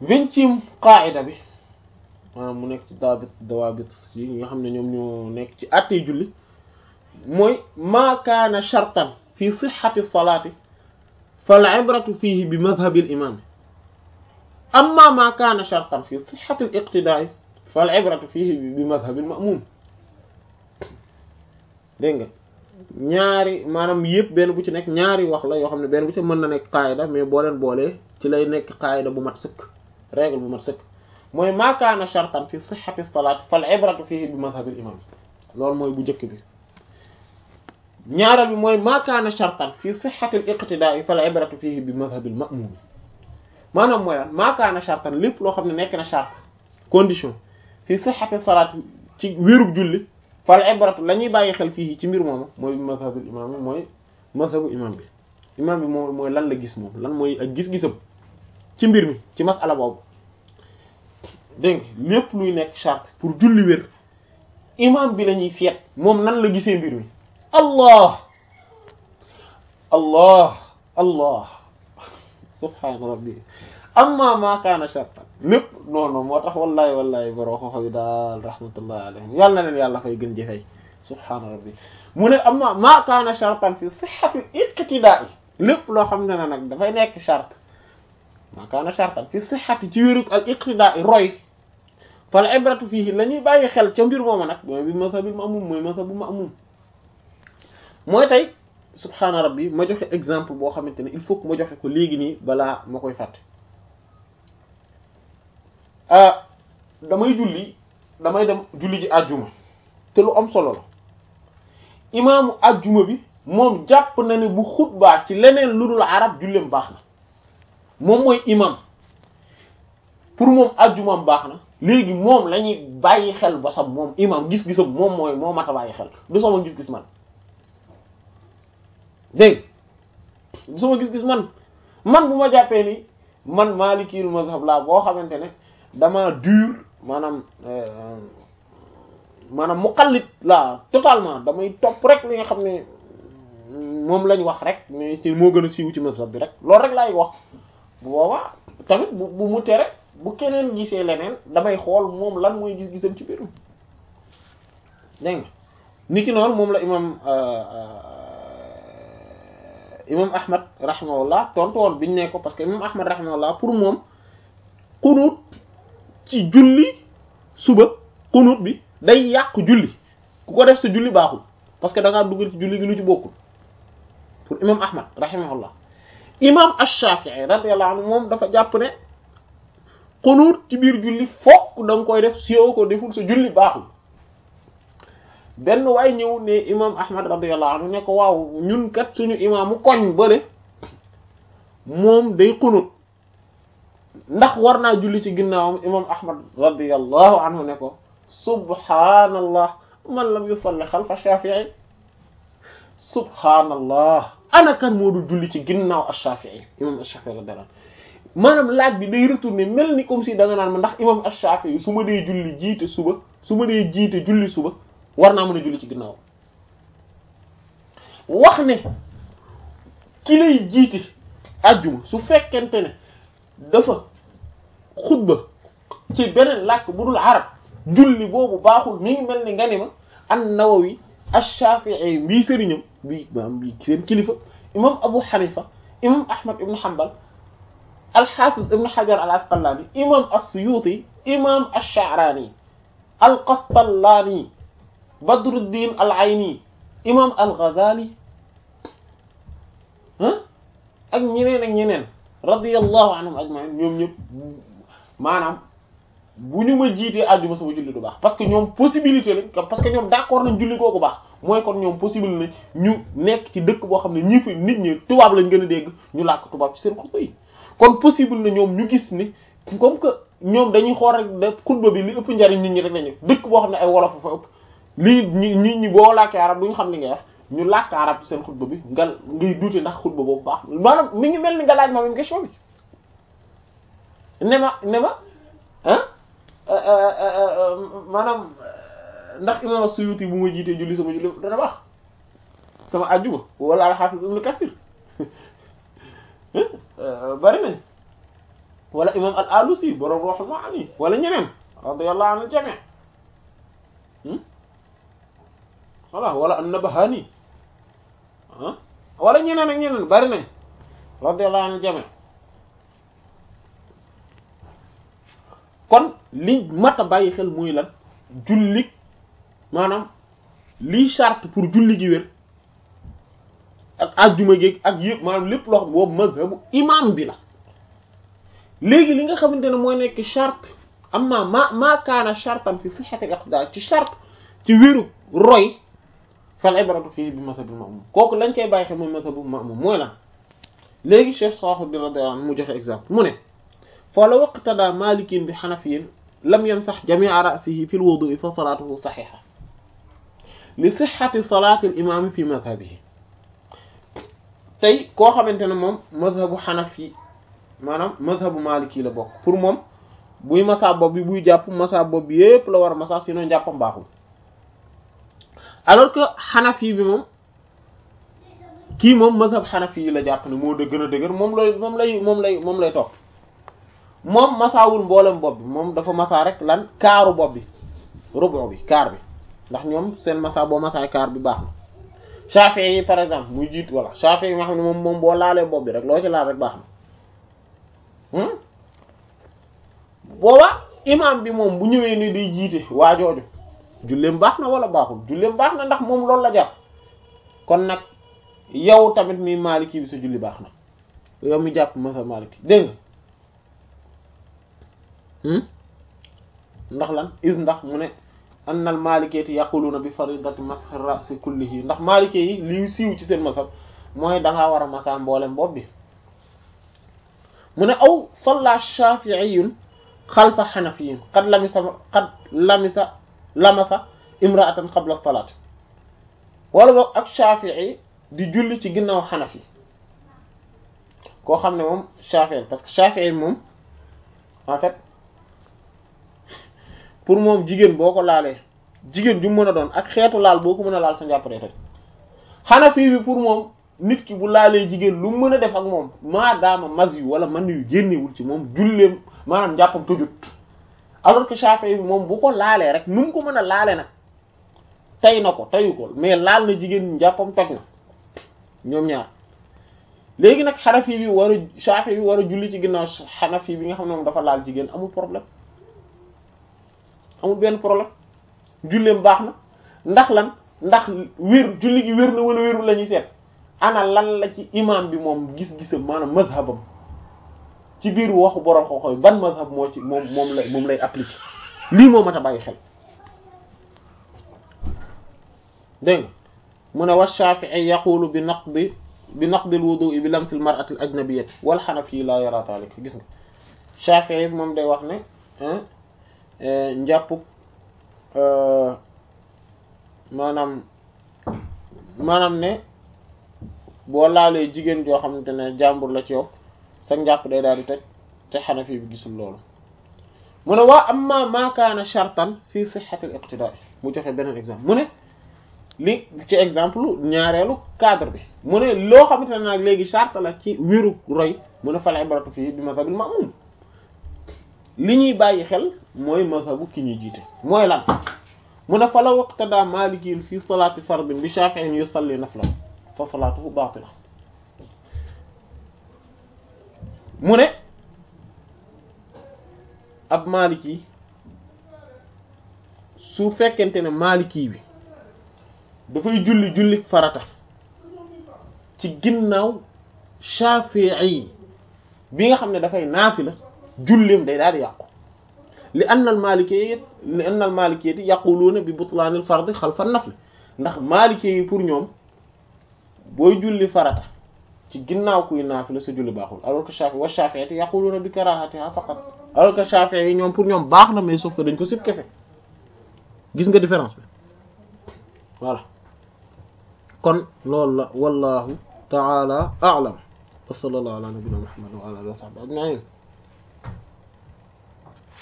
vingtième qaida bi maanaam mu nekk ci daabit dawaabit yi nga xam ne ñoom ñoo nekk ci àttee julli mooy maa kaana shartan fi sixati salaati fal ibratu fihi bi madhabi al imam amma maa kaana shartan fi sixati al iqtidaa fal ibratu fihi bi madhabi al ma'mum dégg nga ñaari maanaam yëpp benn bu ci nekk ñaari wax la yoo xam ne benn bu ci mën na nekk qaayida mais boo leen boolee ci lay nekk qaayida bu mat sëkk règle bu mat sëkk mooy maa kaana shartan fi sihhati salaat fal ibratu fihi bi madhabil imam loolu mooy bu njëkk bi ñaareel bi mooy maa kaana shartan fi sihhati al iqtidaa fal ibratu fihi bi madhabil ma'mum maanaam mooy lan maa kaana shartan lépp loo xam ne nekk na charte condition fi sihhati salaat ci wérug julli fal ibratu la ñuy bàyyi xel fii ci mbir moomu mooy mazhabul imam bi mooy mazhabu imam bi imam bi moom mooy lan la gis moom lan mooy ak gis-gisam ci mbir mi ci masala boobu dégg nga lépp luy nekk charte pour julli wér imam bi la ñuy seet moom nan la gisee mbir mi allah allah allah subhaana rabbi amma ma kaana shartan lépp non non moo tax wallahi wallahi boroo xoxo yi daal rahmatullahi alayhim yàlla na leen yàlla fay gën jëfey subhaana rabbi mu ne amma ma kaana shartan fi sihhati iqtidaa lépp loo xam ne nag dafay nekk charte ma kaana shartan fi sihhati ci wérug al iqtidaa roy fal ibratu fihi la ñuy bàyyi xel ca mbir mooma nag mooy bi mazhabil ma'mum mooy mazhabu ma'mum mooy tey subhaana rabbi ma joxe exemple boo xamante ne il faut que ma joxe ko léegi nii balaa ma koy fàtte damay julli damay dem julli ji àjjuma te lu am solo la imaamu àjjuma bi moom jàpp na ne bu xutbaa ci leneen lu dul arab julleem baax na moom mooy imam pour moom àjjumaam baax na léegi moom la ñuy bàyyi xel ba sam moom imam gis-gisam moom mooy moo mat a bàyyi xel du sama gis-gis man dégg du sama gis-gis man man bu ma jàppee ni man maalikiyul mazhab laa boo xamante ne dama dur maanaam maanaam muqallid laa totalement damay topp rek li nga xam ne moom lañ wax rek mais ci moo gën a siiw ci mazhab bi rek loolu rek laay wax bu boobaa tamit bu bu mu tere bu keneen gisee leneen damay xool moom lan mooy gis-gisam ci biirum dégg nga ni ki noonu moom la imam imam ahmad rahimahullah tontu woon biñu ne ko parce que imam ahmad rahimahullah pour moom xunuut ci julli suba xunuut bi day yàq julli ku ko def sa julli baaxul parce que da ngaa duggal ci julli gi lu ci bokkul pour imam ahmad rahimahullah imam ash-shafi'i radiyallahu anhu moom dafa jàpp ne xunuut ci biir julli fokk da nga koy def sioo ko deful sa julli baaxul benn waay ñëw ne imam ahmad radiyallahu anhu ne ko waaw ñun kat suñu imaamu koñ bële moom day xunuut ndax war naa julli ci ginnaawam imam ahmad radiyallahu anhu ne ko subhanallah man lam yusalli xalfa shafi'i subhanallah ana kan moo du julli ci ginnaaw ash-shafi'i imam ash-shafi'i radiyallahu anhu maanaam laaj bi day retourner mel ni comme si da nga naan ma ndax imam ash-shafi'i su ma dee julli jiite suba su ma dee jiite julli suba war naa mën a julli ci ginnaaw wax ne ki lay jiite ajjuma su fekkente ne dafa xutba ci beneen làkk bu dul arab julli boobu baaxul mi ngi mel ni nga ni ma an-Nawawi ash-Shafi'i mbii sëriñam bii maanaam bii seen kilifa imam Abu Hanifa imam Ahmad ibn Hanbal al-Hafiz ibn Hajar al-Asqalani imam as-Suyuti imam ash-Sha'rani al-Qastallani Badruddin al-Ayni imam al-Ghazali ak ñeneen ak ñeneen radiyallahu anhum ajma'in ñoom ñëpp maanaam bu ñu ma jiitee àjjuma sama julli du baax parce que ñoom possibilité lañ parce que ñoom d'accord nañ julli kooku baax mooy kon ñoom possible na ñu nekk ci dëkk boo xam ne ñi fi nit ñi tubaab lañ gën a dégg ñu làkk tubaab ci seen xutba yi kon possible na ñoom ñu gis ni comme que ñoom dañuy xool rek de xutba bi li ëpp njariñ nit ñi rek lañu dëkk boo xam ne ay wolof fa ëpp lii ñi nit ñi boo làkkee arab duñu xam li ngay wax ñu làkk arab ci seen xutba bi nga ngay duute ndax xutba boobu baax maanaam mi ngi mel ni nga laaj ma même question bi ne ma ne ma ah maanaam ndax imam Suyuti bu ma jiitee julli sama julli dana baax sama àjjuma wala al-Hafiz Ibn Kathir bari nañ wala imam al alusi borom Ruhul Maani wala ñeneen radiyallahu anil jami' voilà wala an-Nabahani ah wala ñeneen ak ñeneen bari nañ radiyallahu anil jami' kon li mat a bàyyi xel muy lan julli maanaam lii charte pour julli gi wér ak ajjuma géeg ak yëpp maanaam lépp loo xam boobu mazhabu imam bi la léegi li nga xamante ne mooy nekk charte amma ma maa kaana chartan fi sihhati al-iqtidaa ci charte ci wéru roy fal ibratu fii bi mazhabil ma'mum kooku lañ cey bàyyi xel mooy mazhabu ma'mum mooy lan léegi Cheikh Salahuddin radiyallahu anhu mu joxe exemple mu ne fa law iqtadaa maalikiin bi hanafiyyin lam yamsax jamii'a ra'sihi fi al-wudu'i fa salaatuhu sahiha li sihhati salaati al-imaam fi mazhabihi tey koo xamante ne moom mazhabu hanafi maanaam mazhabu maliki la bokk pour moom buy masa bopp bi buy jàpp masa bopp bi yépp la war a masa sinon jàppam baaxul alors que hanafi bi moom kii moom mazhab hanafi yi la jàpp ne moo da gën a dëgër moom lay moom lay moom lay moom lay topp moom masaawul mboolem bopp bi moom dafa masa rek lan kaaru bopp bi rubu bi kaar bi ndax ñoom seen masa boo masaay kaar bi baax na Shafi'i yi par exemple muy jiit voilà Shafi'i yi nga xam ne moom moom boo laalee bopp bi rek loo ci laal rek baax na booba imam bi moom bu ñëwee ni day jiite waa jooju julleem baax na wala baaxul julleem baax na ndax moom loolu la jàpp kon nag yow tamit mi maliki bi sa julli baax na yow mi jàpp ma sa maliki dégg nga ndax lan is ndax mu ne annal maaliketi yaquluna bi faridati masx ra'si kullihi ndax maalikee yi li siiw ci seen masab mooy dangaa war a masa mboolem bopp bi mu ne aw salla shafi'iyun xalfa xanafiyin qad lamisa qad lamisa lamasa imra'atan qabla salaat wala boog ak shafi'i di julli ci ginnaaw xanafi koo xam ne moom shafi'i parce que shafi'i moom en fait pour moom jigéen boo ko laalee jigéen ju mën a doon ak xeetu laal boo ko mën a laal sa njàpp tey Hanafi bi pour moom nit ki bu laalee jigéen lu mën a def ak moom maadaama mas yu wala man yu génnewul ci moom julleem maanaam njàppam tujut alors que Shafi'i bi moom bu ko laalee rek nu mu ko mën a laale nag tey na ko teyu ko mais laal na jigéen njàppam toj na ñoom ñaar léegi nag Hanafi bi war a Shafi'i bi war a julli ci ginnaaw Hanafi bi nga xam ne moom dafa laal jigéen amul problème amul benn problème julleem baax na ndax lan ndax wér julli gi wér na wala wérul la ñuy seet ana lan la ci imam bi moom gis-gisam maanaam mazhabam ci biir waxu borom xooxoy ban mazhab moo ci moom moom lay moom lay appliquer lii moo mat a bàyyi xel dégg nga mu ne wa Shafi'i yaqulu bi naqdi bi naqdi al-wudu'i bi lamsi al-mar'ati al-ajnabiyyah wal Hanafi la yara dhalik gis nga Shafi'i moom day wax ne njàpp maanaam maanaam ne boo laalee jigéen joo xamante ne jàmbur la ci yow sa njàpp day daal di toj te Hanafi bi gisul loolu mu ne waa amma ma kaana shartan fi sihhati al-iqtidaa mu joxe beneen exemple mu ne li ci exemple ñaareelu cadre bi mu ne loo xamante ne nag léegi charte la ci wéru roy mu ne fal ibratu fii bi mazhabil ma'mum li ñuy bàyyi xel mooy mazhabu ki ñuy jiite mooy lan mu ne fa la waqtada malikiin fi salaati fardin bi shafi'in yusalli nafla fa salaatuhu baatila mu ne ab maliki su fekkente ne maliki bi dafay julli julli farata ci ginnaaw shafi'i bi nga xam ne dafay naafila julleem day daal di yàqu li anna al maalikiyya li anna al maalikiyya yaquluuna bi butlaan al fard xalfa nafl ndax maalikee yi pour ñoom booy julli farata ci ginnaaw kuy naafila sa julli baaxul alors que Shafi'i wa Shafi'i yaquluuna bi karaahatiha faqat alors que Shafi'i yi ñoom pour ñoom baax na mais sauf que dañ ko sib kese gis nga différence bi voilà kon loolu la wallahu ta'ala a'lam wa sallallahu ala nabiyyina muhammad wa ala alihi wa sahbihi ajma'in